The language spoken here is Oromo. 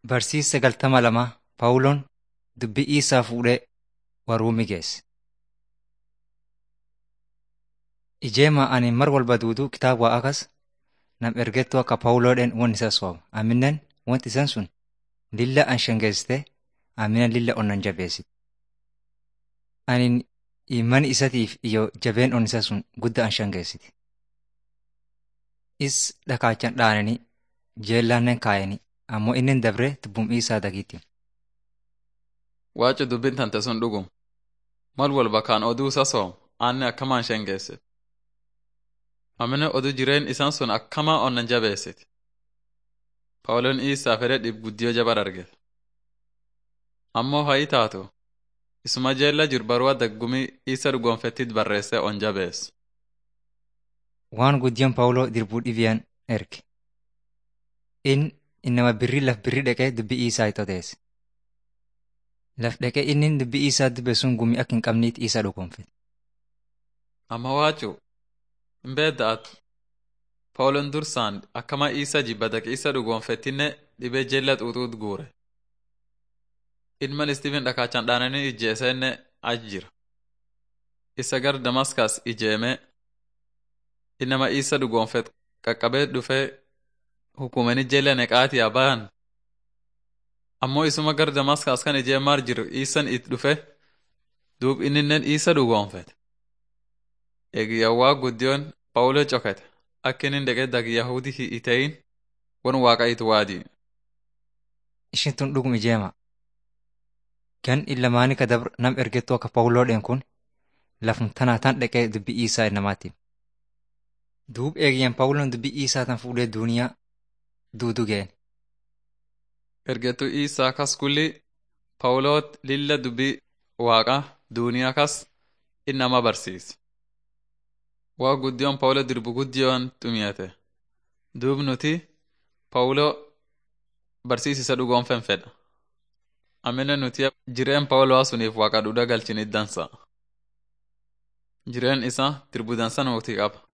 Barsiisa galtama lama Phaawuloon dubbii Iisaa fuudhee Waruumi geesse. Ijeema ani mar walba duuduu kitaaba waa akas nam ergettuu akka Phaawuloodhaan won isa sooma. Aminen wanti isan sun lilla an shengeessite aminen lilla onnan jabeessite. Anin imani isatiif iyo jabeen on isa sun gudda an shengeessiti. Is dhakaachan dhaananii jeellaannen kaayanii ammoo inni dabre tubbum Iisaa dagiitti. Waacu dubbin tante sun dhugum. Mal walba kaan oduu isa soom aanne akkamaan shengeessit. Amine oduu jireen isan sun akkamaa onnan jabeessit. Phaawuloon Iisaa fedhe dhib guddiyoo jabar argete. Ammoo ha'i taatu isuma jeella jiru barua daggumii Iisa dhugonfettit barreessee on jabeessu. Waan guddiyoon Phaawuloo dirbuu dhibiyaan erge. In innama birrii laf birrii dhaqee dubbii Iisaa itti odeesse. Laf dhaqee inni dubbii Iisaa dubbe sun gumii akka hin qabniit Iisaa dhugonfete. Amma waacu hin beedda'atu. Phaawuloon dursaan akkama Iisa jibba daqe Iisa dhugonfettinne dhibee jeella xuuxuut guure. Ilma Istiifin dhakaachan dhaananii ijjeeseenne achi jira. Isa gar Damaskas ijeemee innama Iisa dhugonfet qaqqabee dhufee hukumanii jeella neqaatiyaa bayan. Ammoo isuma gar Damaskas kan ijeemaa jiru Iisan it dhufe duub inninnen Iisa dhugonfete. Eegiyyawwaa guddiyoon Phaawuloo cokete akka inni dhaqee dagi Yahudi hin ta'in wan waaqa it waadii. Ishin tun dhugum ijeema. Gan illamaanii ka dabr nam ergettuu akka Phaawuloodhaan kun lafum tanaa tan dhaqee dubbii Iisaa namaatti. Duub eegiyyan Phaawuloon dubbii Iisaa tan fuudhee duuniyaa duudu ga'een. Ergettuu Iisaa kas kulli Phaawuloot lilla dubbii waaqa duuniyaa kas innama barsiise. Waa guddiyoon Phaawuloo dirbu guddiyoon xumiyate. Duub nuti Phaawuloo barsiisisa dhugoonfen fedha. Amina nuti jireen Phaawuloo suniif waaqa dhudha galchinit dansa. Jireen isaa dirbu dansa nuti qaba.